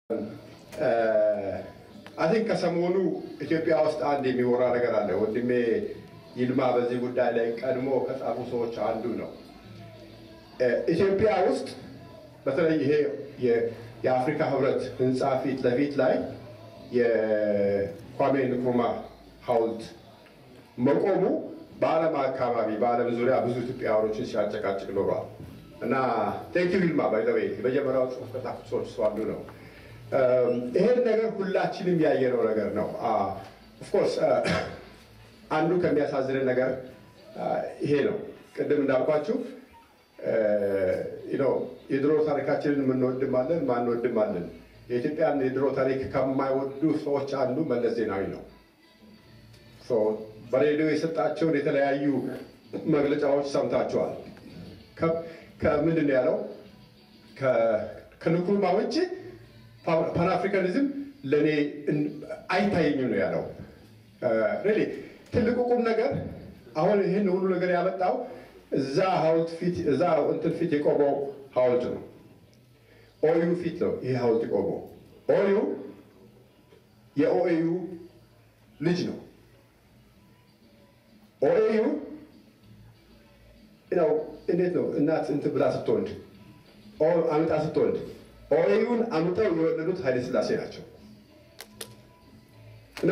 አይ ቲንክ ከሰሞኑ ኢትዮጵያ ውስጥ አንድ የሚወራ ነገር አለ። ወንድሜ ይልማ በዚህ ጉዳይ ላይ ቀድሞ ከጻፉ ሰዎች አንዱ ነው። ኢትዮጵያ ውስጥ በተለይ ይሄ የአፍሪካ ህብረት ህንፃ ፊት ለፊት ላይ የኳሜ ንክሩማ ሐውልት መቆሙ በዓለም አካባቢ በዓለም ዙሪያ ብዙ ኢትዮጵያውያኖችን ሲያጨቃጭቅ ኖሯል እና ቴንኪው ይልማ ባይዘዌ የመጀመሪያው ጽሁፍ ከጻፉት ሰዎች እሱ አንዱ ነው። ይሄን ነገር ሁላችንም ያየነው ነገር ነው። ኦፍኮርስ አንዱ ከሚያሳዝንን ነገር ይሄ ነው። ቅድም እንዳልኳችሁ የድሮ ታሪካችንን የምንወድም አለን፣ ማንወድም አለን። የኢትዮጵያን የድሮ ታሪክ ከማይወዱ ሰዎች አንዱ መለስ ዜናዊ ነው። በሬዲዮ የሰጣቸውን የተለያዩ መግለጫዎች ሰምታችኋል። ከምንድን ነው ያለው? ከንክሩማ ውጭ ፓንአፍሪካኒዝም ለእኔ አይታየኝም ነው ያለው። ሪሊ ትልቁ ቁም ነገር አሁን ይህን ሁሉ ነገር ያመጣው እዛ ሐውልት ፊት እዛ እንትን ፊት የቆመው ሐውልት ነው። ኦዩ ፊት ነው ይህ ሐውልት የቆመው። ኦዩ የኦኤዩ ልጅ ነው። ኦኤዩ ነው እንዴት ነው እናት እንትን ብላ ስትወልድ አምጣ ስትወልድ ኦኤዩን አምጠው የወለዱት ኃይለ ሥላሴ ናቸው እና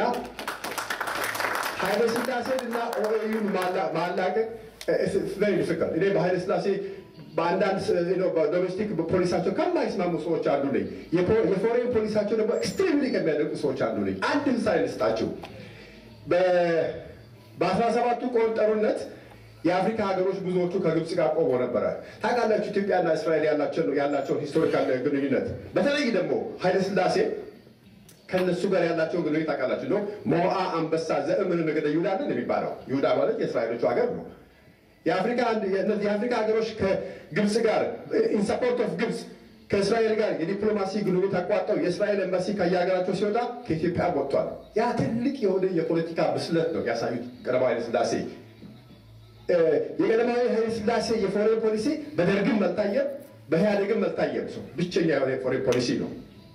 ኃይለ ሥላሴን እና ኦኤዩን ማላቀቅ ቨሪ ዲፊካልት። እኔ በኃይለ ሥላሴ በአንዳንድ ዶሜስቲክ ፖሊሳቸው ከማይስማሙ ሰዎች አንዱ ነኝ። የፎሬን ፖሊሳቸው ደግሞ ኤክስትሪምሊ ከሚያደንቁ ሰዎች አንዱ ነኝ። አንድ ምሳሌ ልስጣችሁ። በአስራ ሰባቱ ቆን ጦርነት የአፍሪካ ሀገሮች ብዙዎቹ ከግብፅ ጋር ቆሞ ነበረ። ታውቃላችሁ ኢትዮጵያና እስራኤል ያላቸውን ሂስቶሪካል ግንኙነት፣ በተለይ ደግሞ ኃይለ ሥላሴ ከነሱ ጋር ያላቸውን ግንኙነት ታውቃላችሁ ነው። ሞዓ አንበሳ ዘእምን ነገደ ይሁዳ ነን የሚባለው ይሁዳ ማለት የእስራኤሎቹ ሀገር ነው። የአፍሪካ ሀገሮች ከግብፅ ጋር ኢንሰፖርት ኦፍ ግብፅ ከእስራኤል ጋር የዲፕሎማሲ ግንኙነት አቋርጠው የእስራኤል ኤምባሲ ከየሀገራቸው ሲወጣ ከኢትዮጵያ ወጥቷል። ያ ትልቅ የሆነ የፖለቲካ ብስለት ነው ያሳዩት ቀዳማዊ ኃይለ ሥላሴ። የቀዳማዊ ኃይለ ሥላሴ የፎሬን ፖሊሲ በደርግም አልታየም፣ በኢህአዴግም አልታየም። ሰው ብቸኛ የሆነ የፎሬን ፖሊሲ ነው።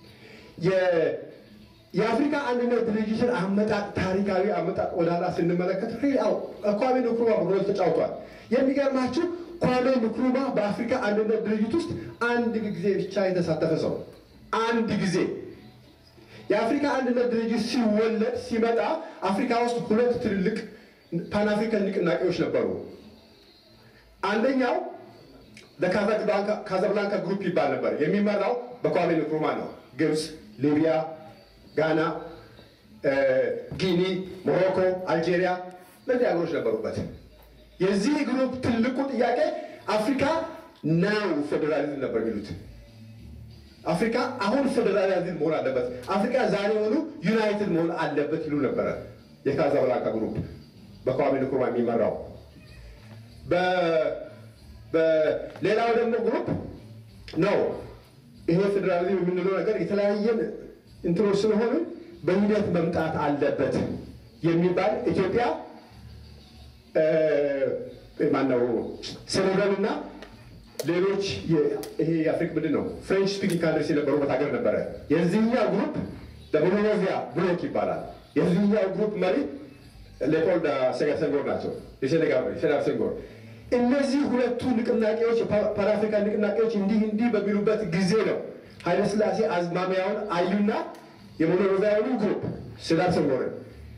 የአፍሪካ አንድነት ድርጅትን አመጣጥ ታሪካዊ አመጣጥ ወደኋላ ስንመለከት ኳሜ ንክሩማ ሮል ተጫውቷል። የሚገርማችሁ ኳሜ ንክሩማ በአፍሪካ አንድነት ድርጅት ውስጥ አንድ ጊዜ ብቻ የተሳተፈ ሰው አንድ ጊዜ። የአፍሪካ አንድነት ድርጅት ሲወለድ ሲመጣ አፍሪካ ውስጥ ሁለት ትልልቅ ፓንአፍሪካን ንቅናቄዎች ነበሩ። አንደኛው ካዛብላንካ ግሩፕ ይባል ነበር። የሚመራው በኳሜ ንክሩማ ነው። ግብፅ፣ ሊቢያ ጋና፣ ጊኒ፣ ሞሮኮ፣ አልጄሪያ እነዚህ ሀገሮች ነበሩበት። የዚህ ግሩፕ ትልቁ ጥያቄ አፍሪካ ናው ፌዴራሊዝም ነበር የሚሉት። አፍሪካ አሁን ፌዴራሊዝም መሆን አለበት፣ አፍሪካ ዛሬውኑ ዩናይትድ መሆን አለበት ይሉ ነበረ። የካዛብላንካ ግሩፕ በኳሜ ንክሩማ የሚመራው። በሌላው ደግሞ ግሩፕ ነው ይሄ ፌዴራሊዝም የምንለው ነገር የተለያየን እንትኖች ስለሆኑ በሂደት መምጣት አለበት የሚባል ኢትዮጵያ ማነው ሴኔጋል እና ሌሎች ይሄ የአፍሪክ ምንድን ነው ፍሬንች ስፒኪንግ ካንትሪስ የነበሩበት ሀገር ነበረ። የዚህኛው ግሩፕ በሞኖሮቪያ ብሎክ ይባላል። የዚህኛው ግሩፕ መሪ ሌፖልድ ሴጋር ሴንጎር ናቸው። የሴኔጋል መሪ ሴጋር ሴንጎር። እነዚህ ሁለቱ ንቅናቄዎች ፓንአፍሪካን ንቅናቄዎች እንዲህ እንዲህ በሚሉበት ጊዜ ነው ኃይለ ሥላሴ አዝማሚያውን አዩና የሞኖሮቪያኑ ግሩፕ ሴዳር ሴንጎርን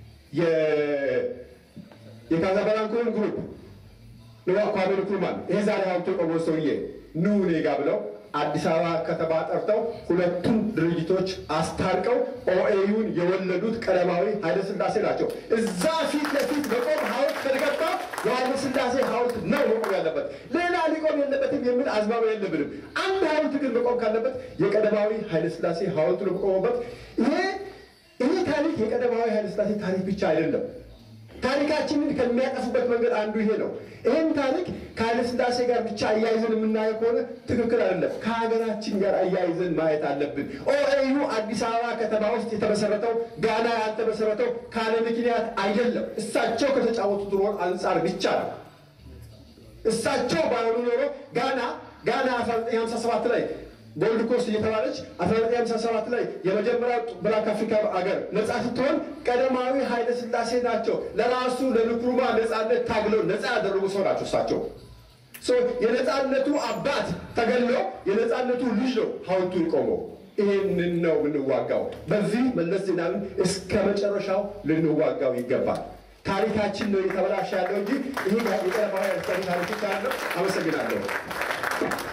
የካዛብላንካውን ግሩፕ ንዋ ኳሜ ንክሩማን ይሄ ዛሬ ሀብቶ ቆሞ ሰውዬ ኑ እኔ ጋ ብለው አዲስ አበባ ከተማ ጠርተው ሁለቱም ድርጅቶች አስታርቀው ኦኤዩን የወለዱት ቀዳማዊ ኃይለ ሥላሴ ናቸው። እዛ ፊት ለፊት መቆም ሐውልት ከተገባ የኃይለ ሥላሴ ሐውልት ነው መቆም ያለበት፣ ሌላ ሊቆም የለበትም የሚል አዝማሚያ የለብንም። አንድ ሐውልት ግን መቆም ካለበት የቀዳማዊ ኃይለ ሥላሴ ሐውልት ነው መቆሙበት። ይሄ ይሄ ታሪክ የቀዳማዊ ኃይለ ሥላሴ ታሪክ ብቻ አይደለም። ታሪካችንን ከሚያጠፉበት መንገድ አንዱ ይሄ ነው። ይህን ታሪክ ከኃይለ ሥላሴ ጋር ብቻ አያይዘን የምናየው ከሆነ ትክክል አይደለም። ከሀገራችን ጋር አያይዘን ማየት አለብን። ኦኤዩ አዲስ አበባ ከተማ ውስጥ የተመሰረተው ጋና ያልተመሰረተው ካለ ምክንያት አይደለም። እሳቸው ከተጫወቱት ሮል አንጻር ብቻ ነው። እሳቸው ባይሆኑ ኖሮ ጋና ጋና 1957 ላይ ጎልድ ኮስት እየተባለች 1957 ላይ የመጀመሪያው ብላክ አፍሪካ አገር ነፃ ስትሆን ቀዳማዊ ኃይለ ሥላሴ ናቸው ለራሱ ለንክሩማ ነፃነት ታግለው ነፃ ያደረጉ ሰው ናቸው እሳቸው። የነፃነቱ አባት ተገሎ የነፃነቱ ልጅ ነው ሐውልቱን ቆመው። ይህንን ነው የምንዋጋው። በዚህ መለስ ዜናዊን እስከ መጨረሻው ልንዋጋው ይገባል። ታሪካችን ነው የተበላሸ ያለው እንጂ ይህ የቀረባ ታሪኮች አለው። አመሰግናለሁ።